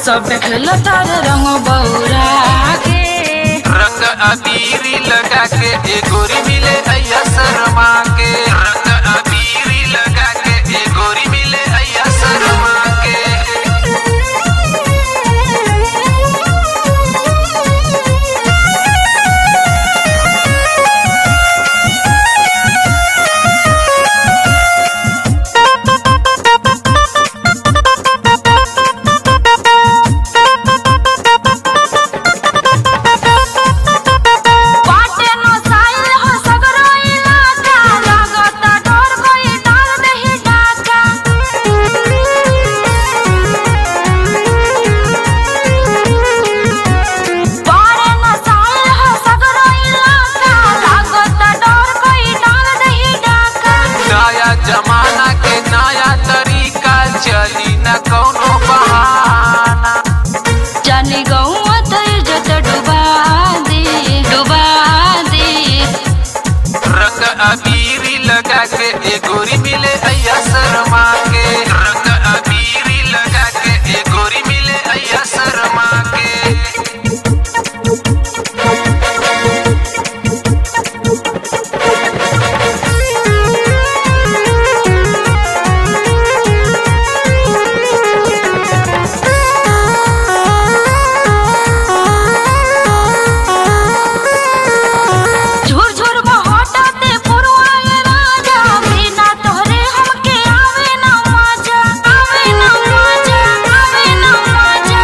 सब देखलो तार रंग बौरा के रंग अबीरी लगा के ए गोरी मिले अय्या शर्मा के रंग अबीरी लगा के ए गोरी मिले अय्या शर्मा के बाटे नो साइल हो सगरो इलाका लागता डर कोई डाल दही डाका बारे नो साइल हो सगरो इलाका लागता डर कोई डाल दही डाका नया जमाना के नया तरीका चली न कौनो बहाना जाने गौवा त इज्जत डुबा दे डुबा दे रंग अबीरी लगा के ए गोरी मिले अय्या शर्मा के रंग अबीरी लगा के ए गोरी मिले अय्या शर्मा के झुर झुर बहटाते पुरवाए राजा बिना तोहरे हमके आवे ना मजा आवे ना मजा आवे ना मजा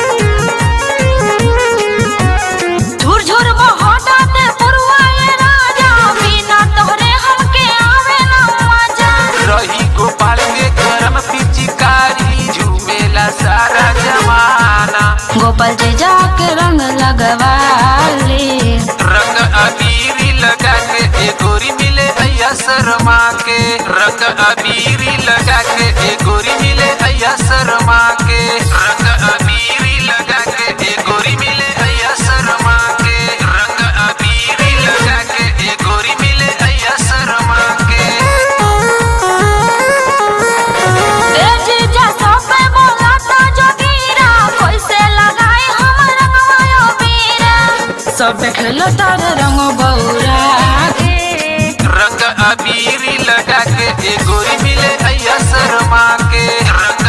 झुर झुर बहटाते पुरवाए राजा बिना तोहरे हमके आवे ना मजा रही गोपाल के गरम पिचकारी झूमेला सारा जमाना गोपाल जी जाके रंग लगवा ले रंग अबीरी लगा के ए गोरी मिले अय्या शर्मा के रंग अबीरी लगा के ए गोरी मिले अय्या शर्मा के रंग अबीरी लगा के ए गोरी मिले अय्या शर्मा के रंग अबीरी लगा के ए गोरी मिले अय्या शर्मा के ए जीजा सब पे बोलाता जोगीरा कैसे लगाए हम रंगवायो बीरा सब देखलो तार रंग बौरा के रंग अबीरी लगा के ए गोरी मिले अय्या शर्मा के रंग